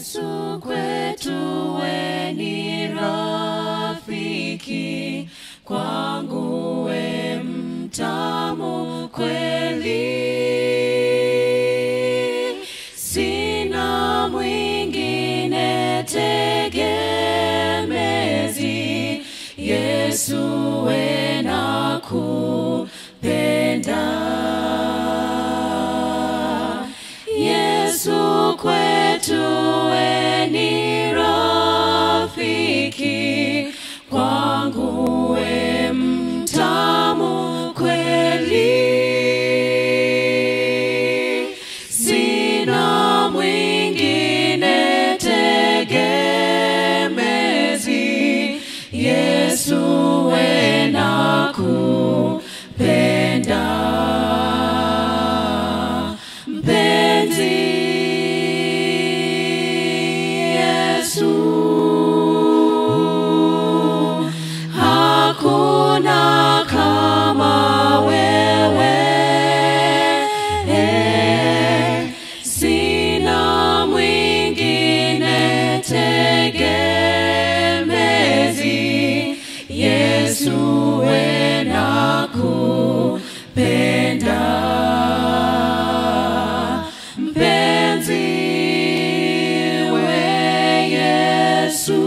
Yesu kwetu we ni rafiki, kwangu we mtamu kweli. Sina mwingine tegemezi, Yesu we nakupenda. Yesu kwetu we ni rafiki, kwangu we mtamu kweli. Sina mwingine tegemezi, Yesu we nakupenda. Mpenzi Yesu, hakuna kama wewe. Sina mwingine tegemezi, Yesu we nakupenda. Mpenzi we Yesu,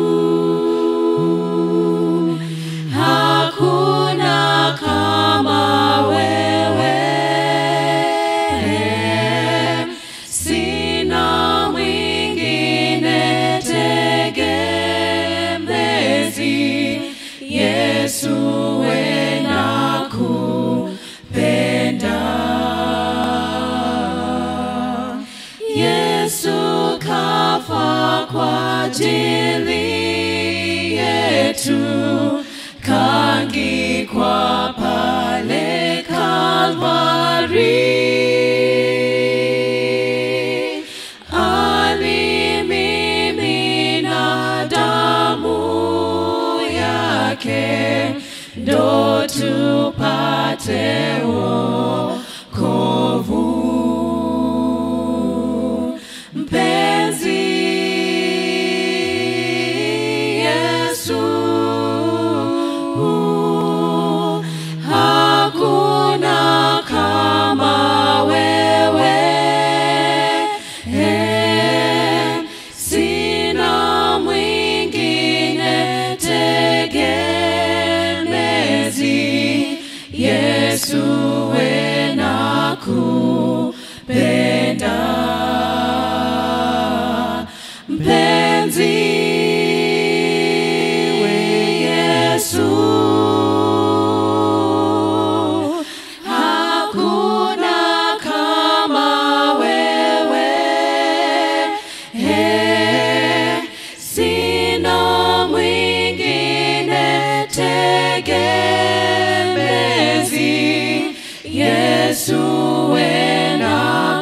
hakuna kama wewe. Sina mwingine tegemezi, Yesu we nakupenda. Yesu kafa kwa ajili yetu, kaangikwa pale Kalvari. Alimimina damu yake, ndo tupate wokovu. Mpenzi Yesu, hakuna kama wewe. Sina mwingine tegemezi, Yesu we nakupenda. Mpenzi we Yesu, hakuna kama wewe. Sina mwingine tegemezi, Yesu we nakupenda.